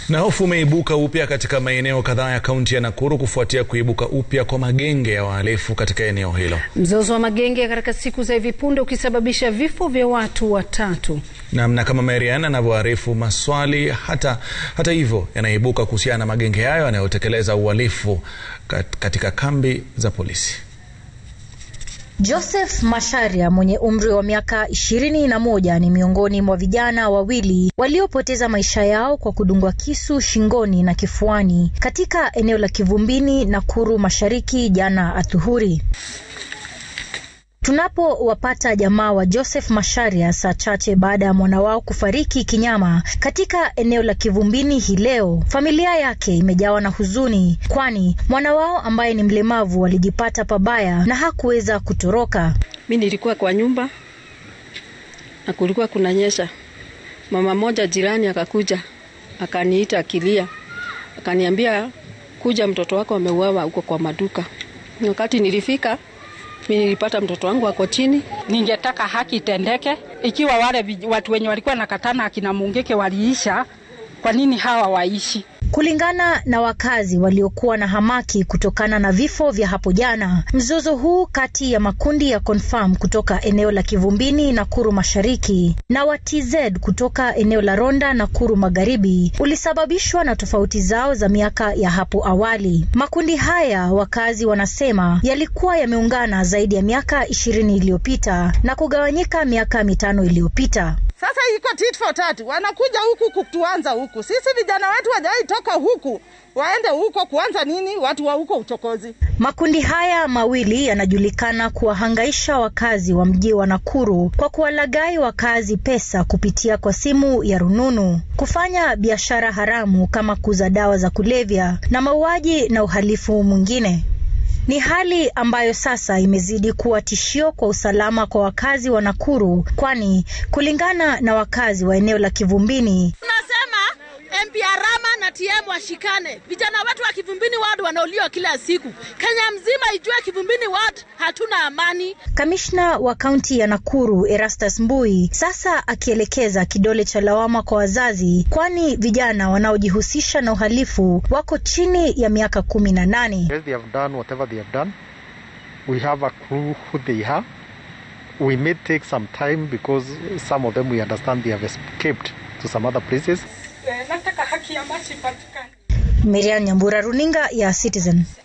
Na hofu umeibuka upya katika maeneo kadhaa ya kaunti ya Nakuru kufuatia kuibuka upya kwa magenge ya wahalifu katika eneo hilo. Mzozo wa magenge katika siku za hivi punde ukisababisha vifo vya watu watatu. Namna kama Marian anavyoarifu, maswali hata, hata hivyo yanaibuka kuhusiana na magenge hayo yanayotekeleza uhalifu kat, katika kambi za polisi. Joseph Masharia mwenye umri wa miaka ishirini na moja ni miongoni mwa vijana wawili waliopoteza maisha yao kwa kudungwa kisu shingoni na kifuani katika eneo la Kivumbini, Nakuru Mashariki jana adhuhuri. Tunapowapata jamaa wa Joseph Masharia saa chache baada ya mwana wao kufariki kinyama katika eneo la Kivumbini hii leo, familia yake imejawa na huzuni, kwani mwana wao ambaye ni mlemavu alijipata pabaya na hakuweza kutoroka. Mi nilikuwa kwa nyumba na kulikuwa kunanyesha. Mama moja jirani akakuja akaniita akilia, akaniambia kuja, mtoto wako ameuawa huko kwa maduka. Wakati nilifika mi nilipata mtoto wangu ako chini. Ningetaka haki itendeke. Ikiwa wale watu wenye walikuwa nakatana akina Mungeke waliisha, kwa nini hawa waishi? Kulingana na wakazi waliokuwa na hamaki kutokana na vifo vya hapo jana, mzozo huu kati ya makundi ya Confirm kutoka eneo la Kivumbini Nakuru Mashariki na wa TZ kutoka eneo la Ronda Nakuru Magharibi ulisababishwa na tofauti zao za miaka ya hapo awali. Makundi haya wakazi wanasema yalikuwa yameungana zaidi ya miaka ishirini iliyopita na kugawanyika miaka mitano iliyopita. Sasa iko tit for tat, wanakuja huku kutuanza huku. Sisi vijana wetu wajai toka huku waende huko kuanza nini? Watu wa huko uchokozi. Makundi haya mawili yanajulikana kuwahangaisha wakazi wa mji wa Nakuru kwa kuwalaghai wakazi pesa kupitia kwa simu ya rununu, kufanya biashara haramu kama kuuza dawa za kulevya na mauaji na uhalifu mwingine. Ni hali ambayo sasa imezidi kuwa tishio kwa usalama kwa wakazi wa Nakuru, kwani kulingana na wakazi wa eneo la Kivumbini, tunasema MP Arama na TM washikane. Vijana wetu wa Kivumbini ward wanauliwa kila siku. Kenya mzima ijue Kivumbini ward hatuna amani. Kamishna wa kaunti ya Nakuru Erastus Mbui sasa akielekeza kidole cha lawama kwa wazazi, kwani vijana wanaojihusisha na uhalifu wako chini ya miaka kumi na nane. Yes, they have done whatever they have done. We have a clue who they are. We may take some time because some of them we understand they have escaped to some other places. Nataka haki ya maji ipatikane. Miriam Nyambura, runinga ya Citizen.